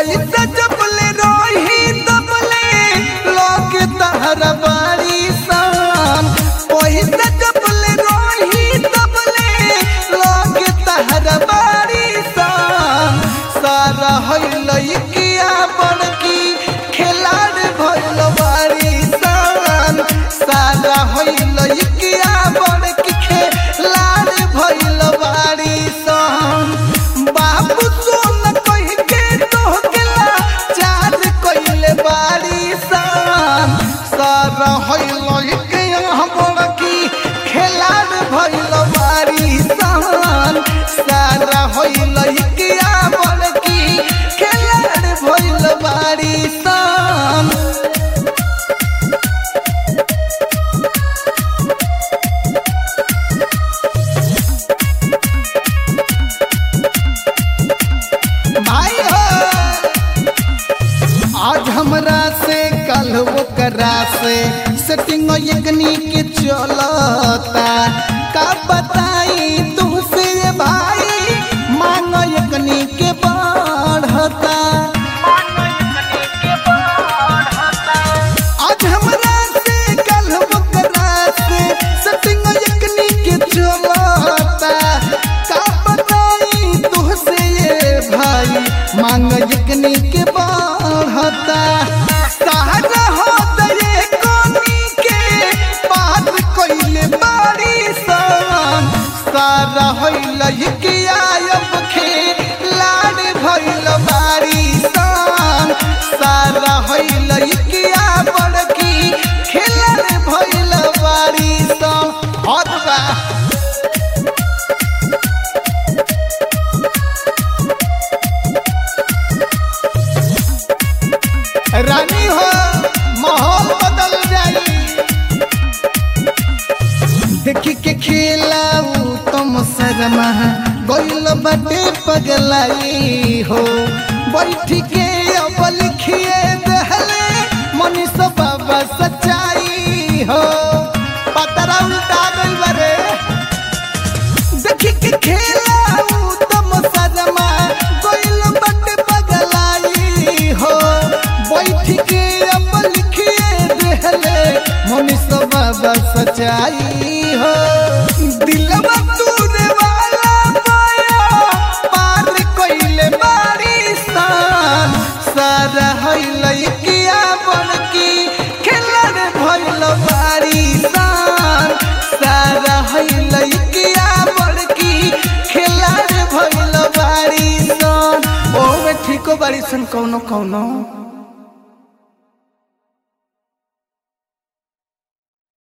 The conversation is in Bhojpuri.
पैसा जबले रही तबले लोग तहरा बारी सान पैसा जबले रही तबले लोग तहरा बारी सान सारा हइलइकिया बड़की खिलाड़ भइल बारी सान सारा हइलइकिया बड़की खिलाड़ भइल बारी सान बाबू सोन कह के तोहकेला चार कइले बारी सान सारा हइलइकिया बड़की खिलाड़ भइल बारी सान सारा हइलइकिया बड़की खिलाड़ भइल बारी सान भाई हो आज हमरा से कल ओकरा से सेटिंग यज्ञनी के चलता का बताई तुमसे भाई मांग यज्ञनी के बढ़ता आज हमरा से कल ओकरा से सेटिंग यज्ञनी के चलता का बताई तुमसे ये भाई मांग यज्ञनी के बढ़ता सहारा हो दये कोनी के बात कइले बारी सान सारा होइल के आयब खे लाड भइल बारी सान सारा होइल के आ बड़की खेलर भइल बारी सान हद बा रानी हो माहौल बदल जाई देखी के खेलाऊ तुम शर्मा गइल बाटे पगलाई हो बैठ के अब लिखिए दहले मनीष बाबा सच्चाई हो पतरा उल्टा गइल बारे देखी के खेलाऊ तुम शर्मा गइल बाटे पगलाई हो बैठ के अब लिखिए देहले मनीष बाबा सच्चाई हो दिलवा तूने वाला पाया पार कइले बारी सान सारा हइल किया बनकी खेलर भइल बारी सान सारा हइल किया बनकी खेलर भइल बारी सान ओमे ठीको बारी सन कौनो कौनो